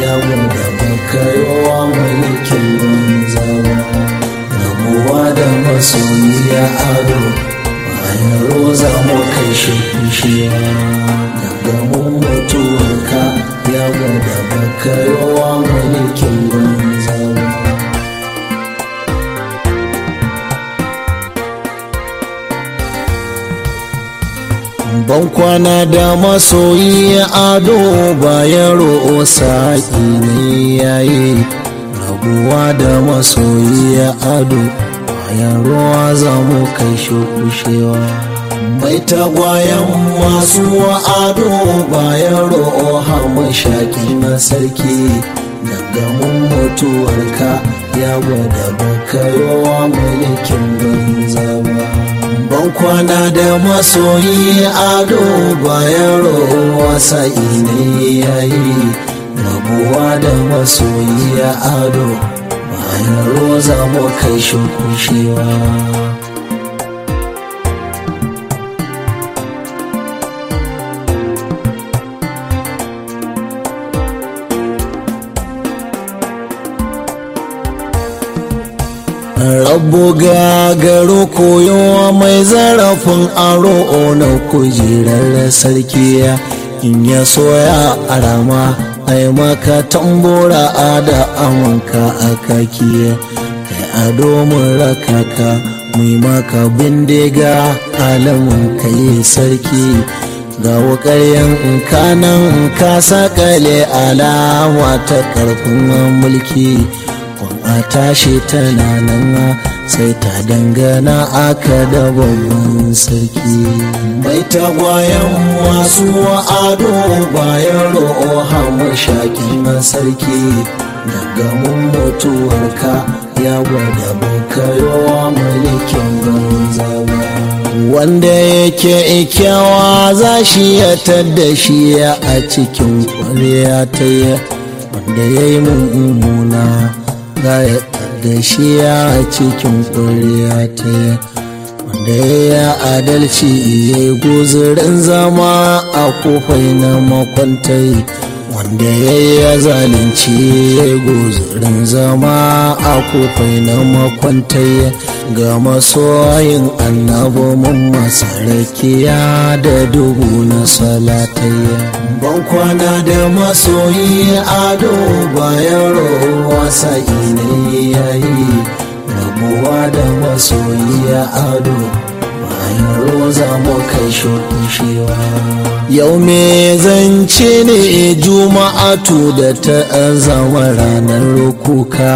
ya gwada baka yawa mulkin banza ba rabuwa da masoyiya ado bayan roza mu kai shi kushewa gangamin mutuwarka ya gwada baka yawa mulkin banza ba ban kwana da masoyi ado bayan ro'o sa'i ne yayi rabuwa da masoyi ado bayan ruwa za mu kai shi kushewa mai tagwayen masu ado bayan ro'o hama shaƙi na sarki gangamin mutuwarka ya gwada baka yawa mulkin banza ba ban kwana da masoyi ado bayan rowa sa'i ne yayi rabuwa da masoyi ado bayan roza mu kai shi kushewa rabu gagaro koyowa mai zarafin aro na kujerar sarki in ya soya a rama ai maka tambora a da amanka a kaki kai ado mun rakaka mai maka bindiga alamun kai sarki ga wukaryen kanan ka sakale alama ta karfin mulki a tashi tana nan sai ta dangana aka da babban sarki mai tagwayen masu ado bayan ro'o hamu shaƙi na sarki gaggamin mutuwarka ya gwada bakayowa mulkin banza wanda yake ikyawa za shi ya tadda shi a cikin ƙwarya ta yi wanda ya yi mummuna za ya da shi a cikin ƙuriya ta wanda ya adalci ya yi guzurin zama a kofai na makwantai wanda ya yi zalunci ya yi guzurin zama a kofai na makwantai ga masoyin annabi mun masarakiya da dubu na salatai ban kwana da masoyi ado bayan rowa sa'i ne yayi rabuwa da masoyi ado bayan roza mu kai shokushewa yau me zance ne juma'atu da ta zama ranar kuka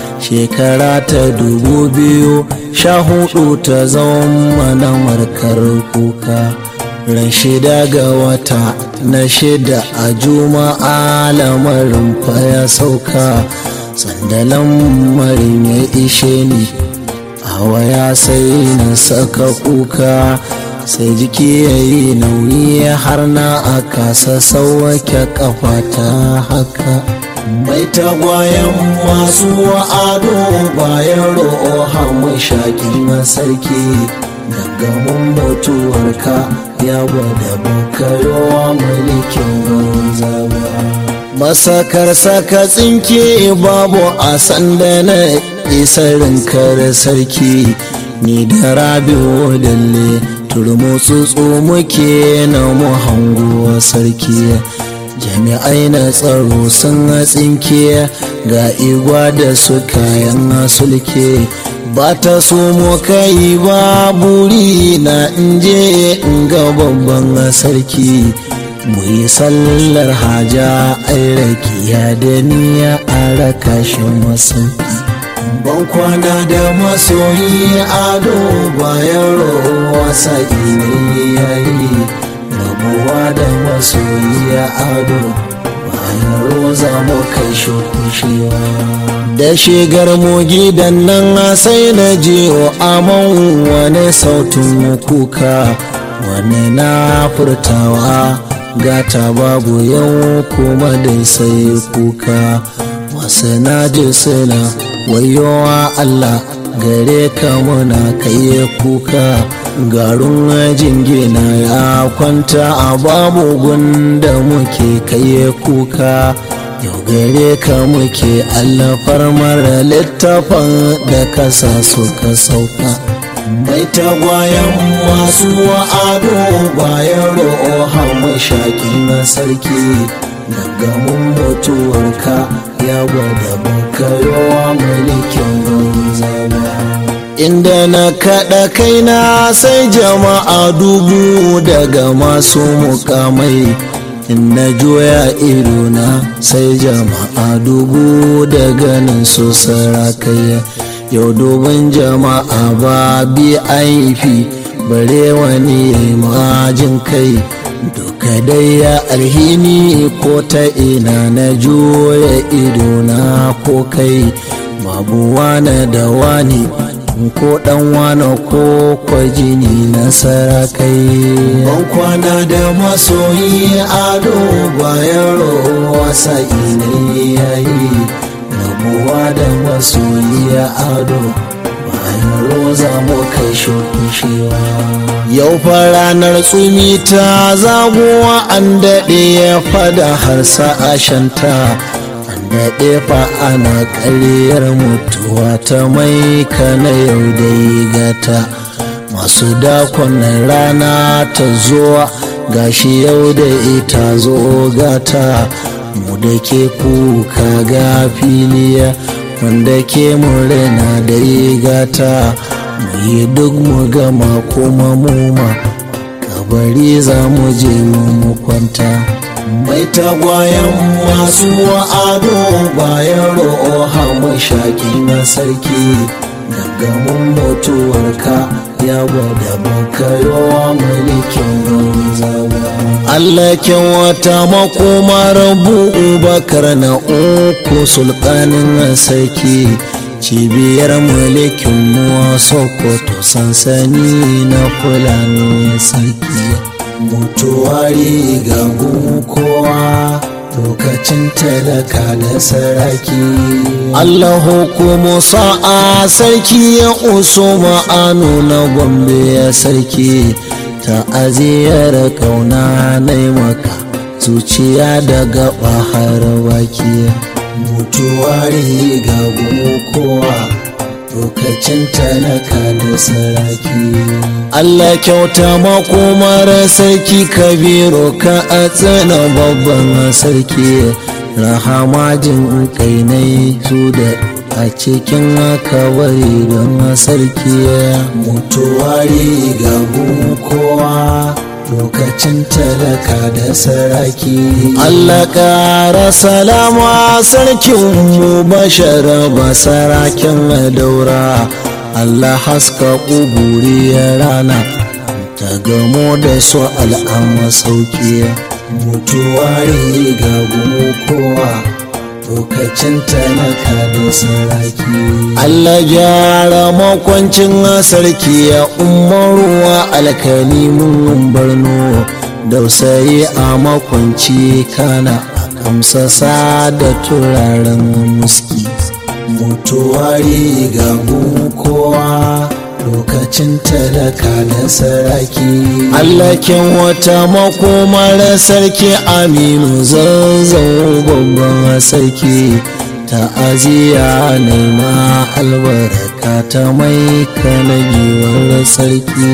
shekara ta dubu biyu sha hudu ta zama na markar kuka ran shida ga wata na shida a juma'a lamarin fa ya sauka sandalan marin ya ishe ni a waya sai na saka kuka sai jiki ya yi nauyi har na a kasa sauwake kafa ta haka mai tagwayen masu ado bayan ro'o hamu shaƙi na sarki gaggamin mutuwarka ya gwada bakayowa mulkin banza ba masakar saka tsinke babu a sanda na isarin kare sarki ni da rabi'u dalle turmu tsutsu muke na mu hanguwa sarki jami'ai na tsaro sun tsinke ga igwa da su kayan sulke ba ta so mu kai ba buri na inje in ga babban sarki mu yi sallar haja ai rakiya da niyya a raka shi masauki ban kwana da masoyi ado bayan rowa sa'i ne yayi rabuwa da masoyi ado bayan roza mu kai shokushewa da shigar mu gidan nan sai na je amon wani sautin kuka wani na furtawa gata babu yau kuma dai sai kuka wasu na ji suna wayowa Allah gare ka muna kai kuka garin jingina ya kwanta a babu gunda muke kai kuka yau gare ka muke allafar mara littafin da kasa suka sauka mai tagwayen masu ado bayan ro'o mashaƙi na sarki daga mun mutuwarka ya gwada bakayowa mulkin banzana inda na kaɗa kaina sai jama'a dubu daga masu mukamai in na juya idona sai jama'a dubu daga nan su sarakaya yau dubin jama'a ba bi aifi bare wani majin kai duka dai ya alhini ko ta ina na juya idona ko kai mabuwa na da wani ko dan wane ko kwajini na sarakai ban kwana da masoyi ado bayan rowa sa'i ne yayi rabuwa da masoyi ado bayan roza mu kai shukushewa yau fa ranar tsumi ta zagowa an daɗe ya fada har sa'ashanta daɗe fa ana ƙaryar mutuwa ta mai kana yau dai gata masu dakon rana ta zuwa gashi yau da ita zo gata mu da ke kuka ga filiya wanda ke murna da gata mu yi duk mu gama kuma muma kabari za mu je mu kwanta mai tagwayen masu ado bayan ro'o mashaƙi na sarki daga mun mutuwarka ya gwada bakayowa mulkin banzawa Allah kyan wata makomar bakar na uku sultanin sarki cibiyar mulkin muwa sokoto sansani na fulani sarki mutuwari ga kowa lokacin talaka da saraki Allah hukumu sa'a sarki ya uso ma'anu na gombe ya sarki ta aziyar kauna na maka zuciya daga bahar baki mutuwari ga kowa lokacin talaka da saraki Allah kyauta makomar sarki kabiru ka a tsana babban sarki rahama jin kainai su da a cikin kawai don sarki mutuwari ga kowa lokacin talaka da saraki Allah ƙara salama sarkin mu bashara ba sarakin daura Allah haska ƙuburi ya rana ta gamo da su al'amma sauki mutuwari ga kowa lokacin talaka da saraki Allah gyara makwancin sarki ya umaruwa alkalimin barno dausayi a makwanci kana kamsasa da turaren muski mutuwari ga kowa lokacin talaka da saraki allakin wata makomar sarki aminu zazzau babban sarki ta'aziya nema albarka ta mai kanagiwar sarki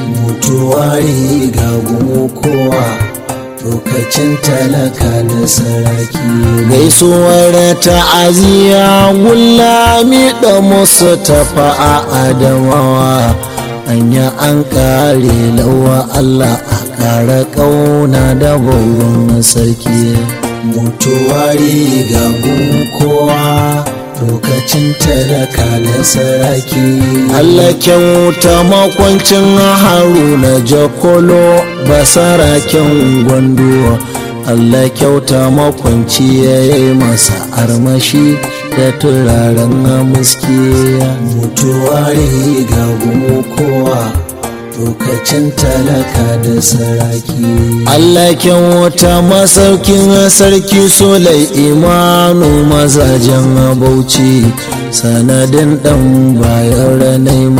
mutuwari ga kowa lokacin talaka da saraki gaisuwar ta'aziyya gullami da musu tafa a adamawa anya an kare lawa Allah a kara kauna da bauron sarki mutuwari ga kowa lokacin talaka da saraki Allah kyauta makwancin haruna jakolo basaraken gwando Allah kyauta makwanci ya yi masa armashi da turaren muski mutuwari ga kowa lokacin talaka da saraki Allah kyauta masaukin sarki solai imanu mazajen bauchi sanadin dan bayan ranaima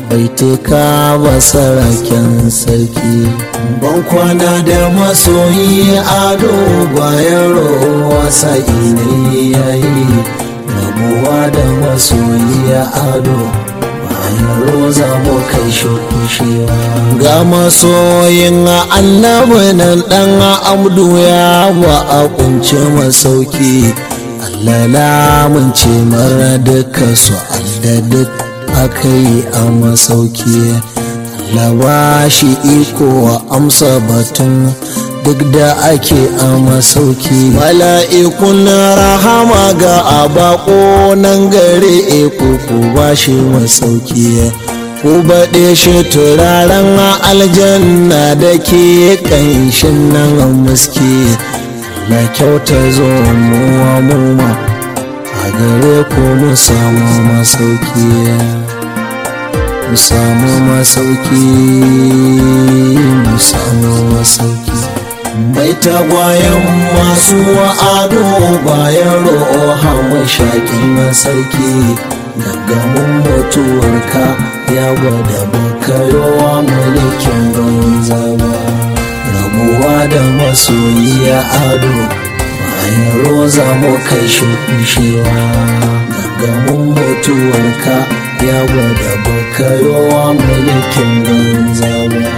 baituka ba saraken sarki ban kwana da masoyi ado bayan rowa sa'i ne yayi rabuwa da masoyi ado bayan roza mu kai shukushewa ga masoyin annabi nan dan amdu ya ba a kunce masauki Allah lamun ce mara duka su da duk aka yi a masauki Allah ba shi iko wa amsa batun duk da ake a masauki mala'ikun rahama ga abako nan gare eko ku ba shi masauki ku baɗe shi turaren aljanna da ke ƙanshin nan muski na kyauta zo muwa muma a gare ku mu samu masauki mu samu masauki mu samu masauki mai tagwayen masu ado bayan ro'a mashakin sarki gaggamin mutuwarka ya gwada bakayowa mulkin banza ba rabuwa da masoyiya ado bayan roza mu kai shukushewa gaggamin mutuwarka ya gwada bakayowa mulkin banza ba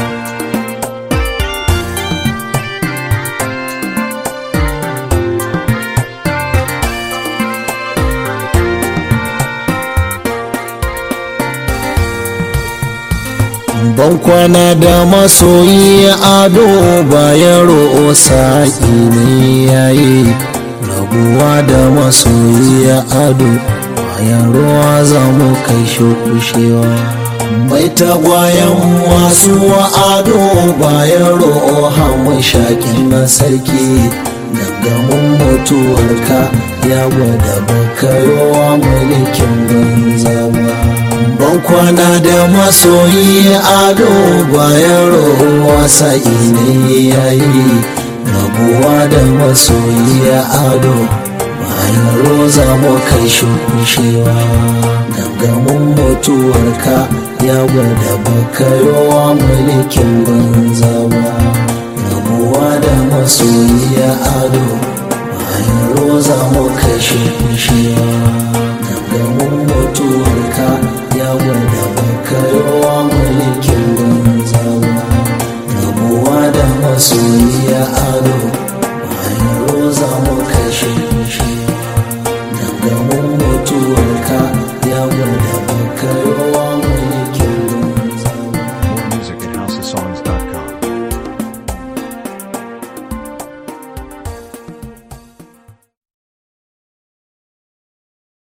ban kwana da masoyi ado bayan ro'o sa'i ne yayi rabuwa da masoyi ado bayan ruwa za mu kai shukushewa mai tagwayen masu ado bayan ro'o hamun shakin na sarki gaggamin mutuwarka ya gwada bakayowa mulkin banza ba ban kwana da masoyi ado bayan rowa sa'i ne yayi rabuwa da masoyi ado bayan roza mu kai shukushewa gangamin mutuwarka ya gwada bakayowa mulkin banza ba rabuwa da masoyi ado bayan roza mu kai shukushewa gangamin mutuwarka ya gwada bakayowa mulkin banza ba rabuwa da masoyiya ado bayan roza mu kashe shi gangamin mutuwarka ya gwada bakayowa